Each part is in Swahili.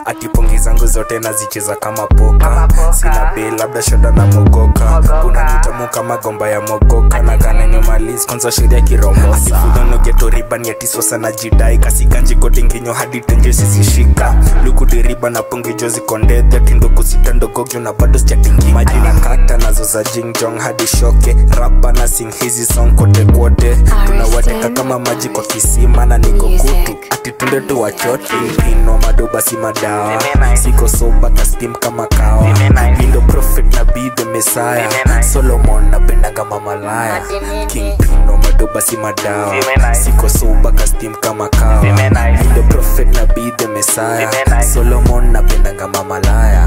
atipungi zangu zote nazicheza kama poka Kama poka. sina bei labda shoda na mogoka Mogoka. kuna nitamu kama gomba ya mogoka na kanenyomalis kwanza sheria kiromosa atifudonogetoriban yatisosa na jidai kasikanjigodinginyo hadi tenje sisishika lukudiriba na pungijo zikondedhe tindokusita ndogogyo na bado sijatingi majina kata nazo za jingjong hadi shoke rapa na sing hizi song kote kwote tunawateka kama maji kwa kisima na niko kutu ati tunde tu wachote pino madoba si madawa Zime nice. siko soba kastim kama kawa Zime nice. lindo prophet na be the messiah Zime nice. solomon napendaga mamalaya king pino madoba si madawa Zime nice. siko soba kastim kama kawa Zime nice. lindo prophet na be the messiah Zime nice. solomon napendaga mamalaya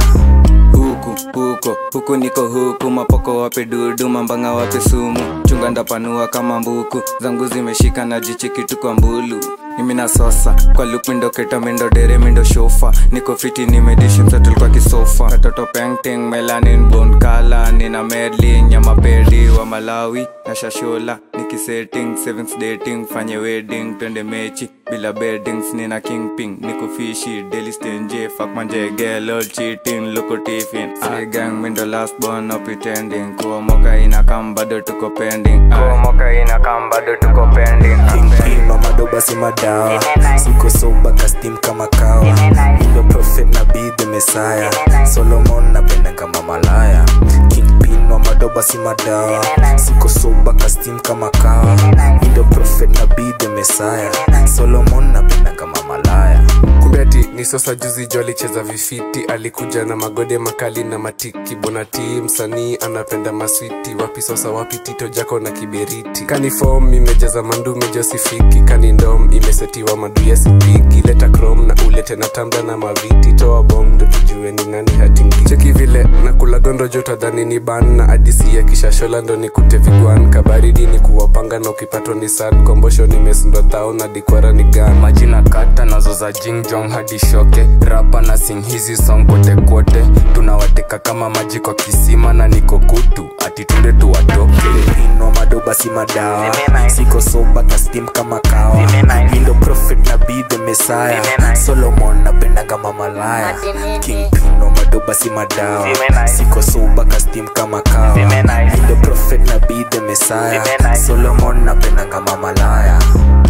huku huko huku niko huku mapoko wape dudu mambanga wape sumu chunga ndapanua kama mbuku zangu zimeshika na jichiki tu kwa mbulu mimi na sosa kwa lupindo keta mindo dere mindo shofa niko fiti nimedishi mtoto kwa kisofa katoto painting melanin bone kala nina medli nyama pedi wa malawi na shashola nikisetting sevens dating fanye wedding twende mechi bila beddings nina kingping niko fishi daily stenje fuck manje lol cheating loko tiffin I gang mindo last born no pretending kuwa moka ina kam bado tuko pending kuwa moka ina kam bado tuko pending king pino madoba si madawa Zime nice. siko soba kastim kama kawa Zime nice. lindo prophet na be the messiah Zime nice. solomon napendaga mamalaya king pino madoba si madawa Zime nice. siko soba kastim kama kawa Zime nice. lindo prophet na be the messiah Zime nice. solomon napendaga mamalaya kumbe ati ni sosa juzi jo alicheza vifiti alikuja na magode makali na matiki bonati msanii anapenda maswiti wapi sosa wapi tito jako na kiberiti kani fom imejaza mandume josifiki kani ndom imesetiwa maduya sipigi leta chrome na ulete na tambla na maviti toa bong ndo tujue ni nani hatingi cheki vile na kula gondo jo tadhani ni ban na adisi ya kishashola ndo nikute vigwan kabaridi ni kuwapanga na ukipatwa ni sad kombosho nimesindwa thao na dikwara ni gan majina kata nazo za jingjong hadi shoke rapa na sing hizi song kote kote tunawateka kama maji kwa kisima na niko kutu ati tunde tuwatoke pino madoba si madawa Zime nice. siko soba kastim kama kawa Zime nice. lindo prophet na be the messiah Zime nice. solomon napendaga mamalaya king pino madoba si madawa Zime nice. siko soba kastim kama kawa Zime nice. lindo prophet na be the messiah Zime nice. solomon napendaga mamalaya